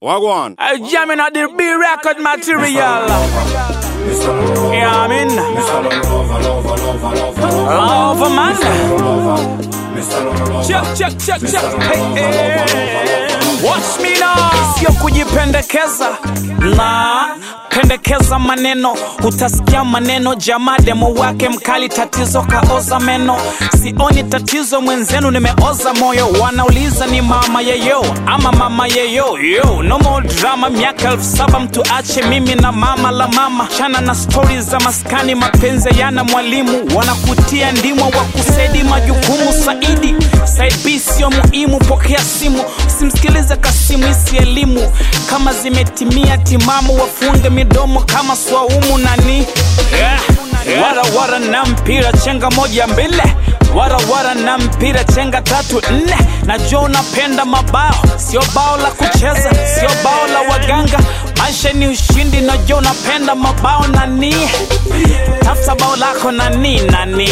Wagwan. I jamming at the B record material. Yeah, I mean, love man. Check, check, check, check. Hey, hey. Watch me now. Sio kujipendekeza na pendekeza maneno, utasikia maneno jamaa demo wake mkali, tatizo kaoza meno. Sioni tatizo mwenzenu, nimeoza moyo. Wanauliza ni mama yeyo ama mama yeyo yo, no more drama. Miaka elfu saba mtu ache mimi na mama la mama, chana na stori za maskani, mapenzi yana mwalimu, wanakutia ndimwa wa kusedi majukumu. Saidi Said B sio muhimu, pokea simu, usimsikilize Kasimu, isi elimu kama zimetimia timamu, wafunge midomo kama swaumu nani yeah. Wara wara na mpira chenga moja mbele wara wara na mpira chenga tatu nne. Najua unapenda mabao, sio bao la kucheza, sio bao la waganga. Maisha ni ushindi, najua unapenda mabao nani, tafuta bao lako nani nani.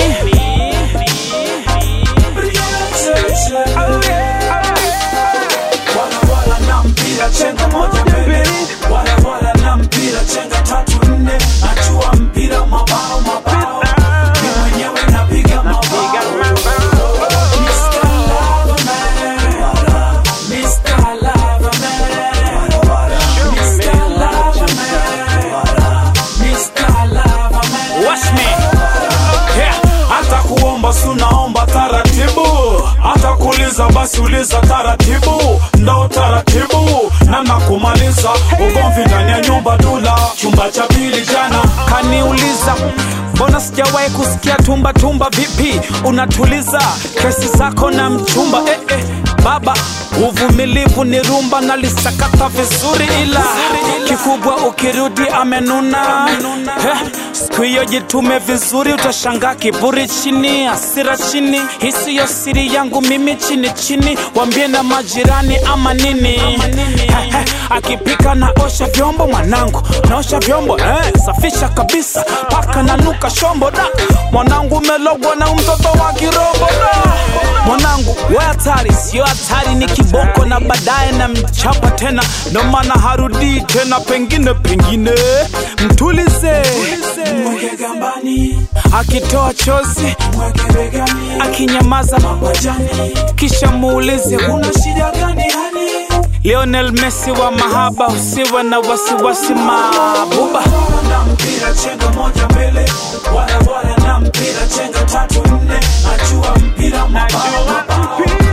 Wala wala na mpira chenga moja mbele, wala wala na mpira chenga tatu nne. Najua mpira mabao mabao, ni mwenyewe napiga mabao. Mr. Loverman, Mr. Loverman, Mr. Loverman, Mr. Loverman. Watch me. Yeah. hata kuomba sunaomba taratibu, hata kuuliza basi uliza taratibu, ndo taratibu namna kumaliza ugomvi ndani ya nyumba dula chumba cha pili jana kaniuliza mbona sijawahi kusikia tumba tumba vipi unatuliza kesi zako na mchumba eh, eh. baba uvumilivu ni rumba nalisakata vizuri ila kikubwa ukirudi amenuna eh, siku hiyo jitume vizuri utashangaa kiburi chini asira chini hisiyo siri yangu mimi chini chini wambie na majirani ama nini eh, eh, akipika na osha vyombo mwanangu naosha vyombo eh, safisha kabisa paka nanuka shombo da mwanangu umelogwa na mtoto wa kirobo da mwanangu we hatari sio hatari ni kiboko na baadaye na mchapa tena ndo maana harudii tena pengine pengine mtulize mweke gambani akitoa chozi mweke begani akinyamaza mabajani kisha muulize una shida gani hani Lionel Messi wa mahaba, usiwe na wasiwasi mabuba. wala na mpira chenga moja mbele wala wala na mpira chenga tatu nne najua mpira mabao mabao